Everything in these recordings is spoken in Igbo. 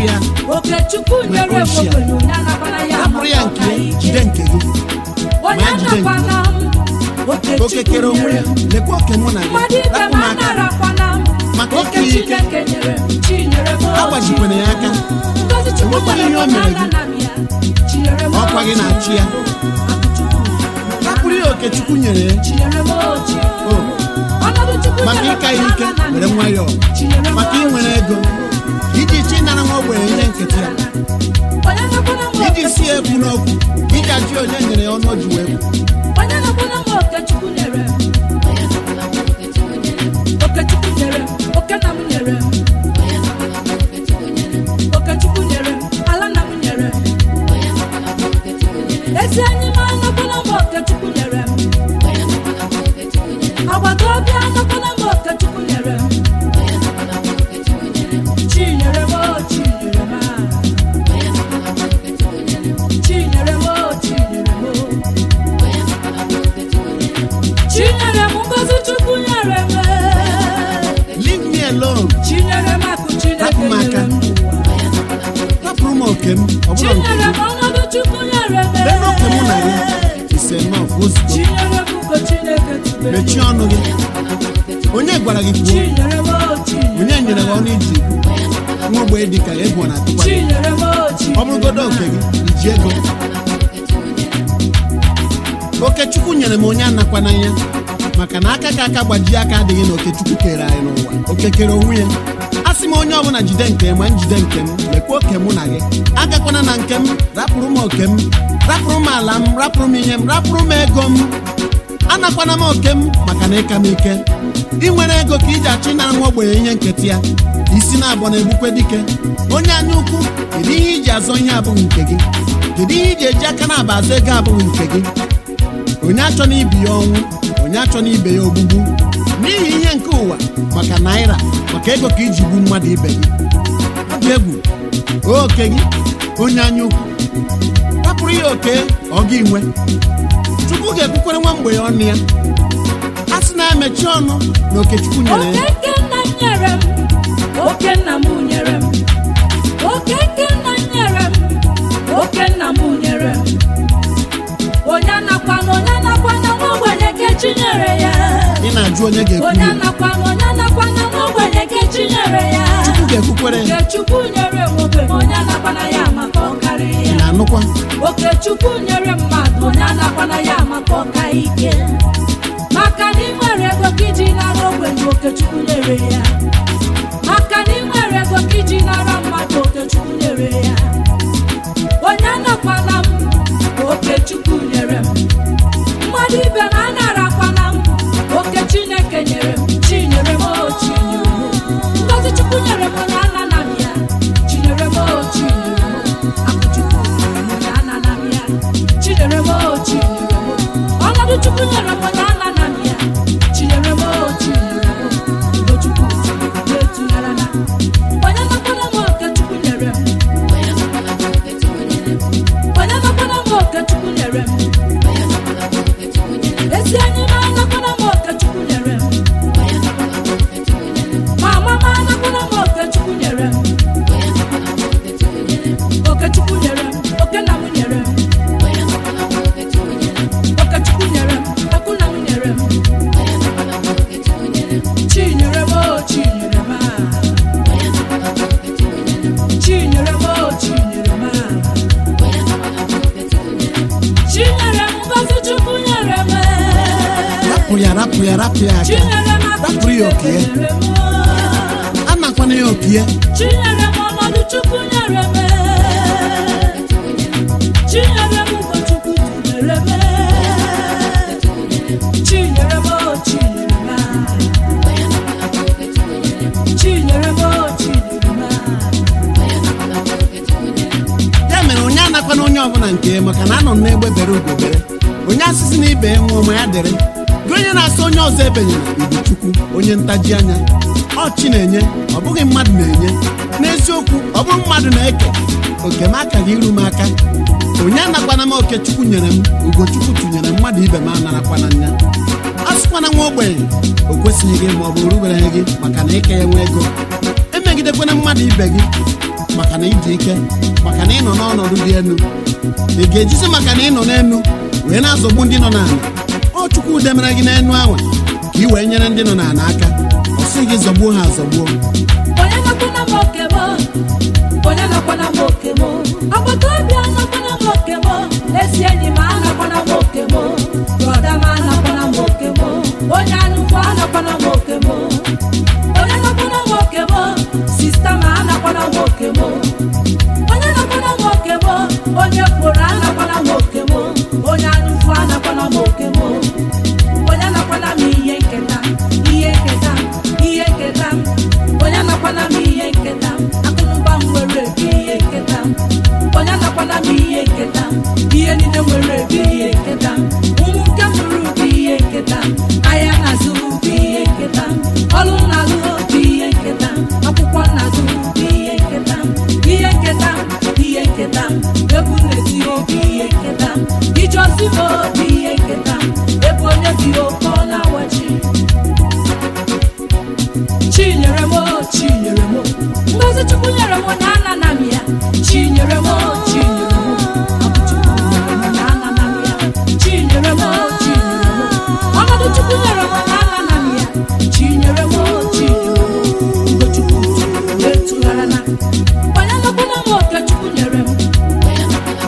rapụ ya okechukwu nyere m Mekọchia. ogbenye onye anakwana ya rapụrụ ya maka nke ọka jide ike nke gị onye ma jide nke anakwana m oke okechukwu kere onwe nyere ya m lekwa oke mụ na mmadụ gị ibe rapụ m m aka anarakwana m Maka oke ike ike. chineke nyere m chinyere m agbajikwana ya aka ngozi chukwu enwekwaghị nyere ihe o m mere onye gị. ana m ya chinyere m Ọkwa gị na-achị ya. rapụrụ ya oke chukwu nyere ya chinyere m ochi o ọnọdụ chukwu maka nyere m ịka ya onye ike ana m were ya. nwayọọ Chinyere m maka ochi. inwere ego iji chi nara nwa ogbenye ihe nkịtị ya onye nakwana m iji si okechukwu ekwu n'okwu iji ajụ onye nyere ya ọnụ o ji wee kwu onye nakwana m okechukwu nyere m okechukwu nyere m oke nna m nyere m okechukwu nyere m ala nna m nyere m ezi enyi m anakwana m okechukwu nyere m agbata obi anakwana m okechukwu nyere m chinyere m o chinyere m a. chinyere m o chinyere m o chinyere m ngozi chukwu nyere m leave me alone chinyere m akụ chineke Rapụ m aka. nyere m n'ụwa rapụrụ m oke m ọ bụrụ nke chinyere gị m ọnọdụ chukwu nyere m lee n'oke mụ na gị ise nọf ozugbo chinyere m ugo chineke tubere m. mechie ọnụ gị onye gwara gị kwuo chinyere m o chinyere onye nyere gị ọnụ iji nwa ogbenye dị ka egwu na atụkwa gị chinyere m o ọ chinyere bụrụgodo oke gị iji ego okechukwu nyere m onye anakwa n'anya maka na aka ka aka gbajie aka adịghị na okechukwu kere anyị n'ụwa oke kere onwe ya a sị m onye ọbụla jide nke m ma njide nke m lekwa oke mụ na gị agakwana na nke m rapụrụ m oke m rapụrụ m ala m rapụrụ m ihe m rapụrụ m ego m anakwana m oke m maka na ịka m ike ị nwere ego ka iji achọ ịnara nwa ogbenye ihe nketa ya isi na-abọ na-egbukwe dike onye anya ukwu kedu ihe iji azọ ihe abụghị nke gị kedu ihe iji eji aka na-aba azọ ego abụghị nke gị onye achọ na ibi ya ọnwụ onye achọ na ibe ya ogbugbu n'ihi ihe nke ụwa maka naira maka ego ka iji gbu mmadụ ibe gị ọ dị egwu oke gị onye anya ukwu rapụrụ ya oke ọ gị nwe chukwu ga-ekwukwere nwa mgbe ya ọnụ ya a sị na emechi ọnụ na okechukwu nyere ya Okeke nna m nyere m oke nna m nyere m okeke nna m nyere m oke nna m nyere m onye anakwana onye anakwana nwa ogbenye ke chinyere ya ị na-ajụ onye ga-ekwu onye ya anakwana onye anakwana nwa ogbenye ke chinyere ya chukwu ga-ekwukwere ya okechukwu nyere m ogbenye onye anakwana ya maka ọkarị ị ya na-anụkwa okechukwu nyere mmadụ onye anakwana ya maka ọka ike maka na ị nwere ego ka iji nara ogbenye okechukwu nyere ya maka na ị nwere ego ka iji nara mmadụ okechukwu nyere ya onye anakwana m okechukwu nyere m mmadụ ibe m anarakwana m oke chineke nyere m chinyere m o chinyere m ngozi chukwu nyere m onye anana m ya chinyere m o chinyere m akụchukwu nyere m onye anana m ya chinyere m o chinyere m ọnọdụ chukwu nyere m onye anana m ya chinyere m o chinyere m ugochukwu chinyere m etunyere na onye nakwara m oke chukwu nyere m onye nakwara m oke chukwu nyere m ezi enyi m anakwara m oke chukwu nyere m ma mama anakwara m oke chukwu nyere m oke chukwu nyere m oke nna m nyere m oke chukwu nyere m okwu nna m nyere m chi nyere m o chi nyere m a chi nyere m o chi nyere m a chi nyere m ngozi chukwu nyere m rapụ ya rapụ ya rapụ ya aka chinyere m akụ rapụrụ ya oke ya nyere m anakwana ya oke ya chinyere m ọnọdụ chukwu nyere m chinyere m ụkọchukwu nyere m chinyere m o chinyere m chinyere m o chinyere m ya mere onye anakwana onye ọbụla nke ya maka na anọ m n'egbe bere ugobere onye asịsị na ibe ya nwụọ ma ya dịrị gị onye na-asị onye ọzọ ebenyere ibu chukwu onye ntaji anya ọ chi na-enye ọ bụghị mmadụ na-enye n'eziokwu ọ bụrụ mmadụ na-eke oke m akaghị iru m aka onye anakwana m oke chukwu nyere m ugochukwu tụnyere mmadụ ibe m anarakwana nya a sịkwana nwa ogbenye o kwesịghị gị ma ọ bụ rubereghị gị maka na ike ya nwe ego emegidekwana mmadụ ibe gị maka na ịdị ike maka na ị nọ n'ọnọdụ dị elu ị ga-ejizi maka na ị nọ n'elu wee na-azọgbu ndị nọ n'ala ọ chukwu demere gị n'enu ahụ ka ị wee nyere ndị nọ n'ala aka ọ sị gị zọgbuo ha azọgbuo onye nakwana m oke m onye nakwana m oke m agbata obi anakwana m oke m ezi enyi m anakwana m oke m brọda m anakwana m oke m onye anụkwu anakwana m oke m onye nakwana m oke m sista m anakwana m oke m onye nakwana m oke m onye kworo anakwana m oke m onye anụkwu anakwana m oke m onye nakwana m ihe nketa ihe nketa ihe nketa onye nakwana m ihe nketa akụnụba m nwere ebe ihe nketa onye nakwana m ihe nketa ihe niile nwere ebe ihe nketa ụmụ nke mụrụ bụ ihe nketa ahịa na-azụ bụ ihe nketa ọrụ na-alụ bụ ihe nketa akwụkwọ na-azụ bụ ihe nketa ihe nketa ihe nketa egwu na-eti obi ihe nketa ije ozi bụ obi ihe nketa ebe onye bi oke ọ na-awachi chinyere m chinyere m ngozi chukwu nyere m na anana m ya chinyere m chinyere m ọbụ chukwu nyere m na anana m ya chinyere m chinyere m ọnọdụ chukwu nyere m na anana m ya chinyere m chinyere m ugochukwu etụghara na onye nakwana m oke chukwu nyere m onye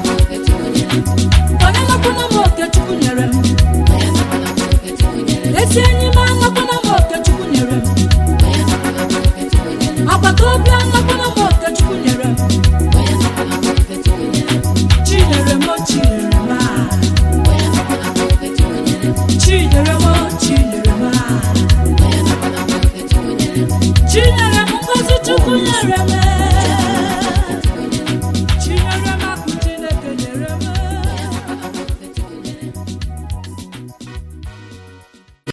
nakwana m oke chukwu nyere m ezi enyi m anakwana m oke chukwu nyere m agbata obi anakwana m oke chukwu nyere m chinyere m chinyere m ah. chinyere m chinyere m ah. chinyere m ngozi chukwu nyere m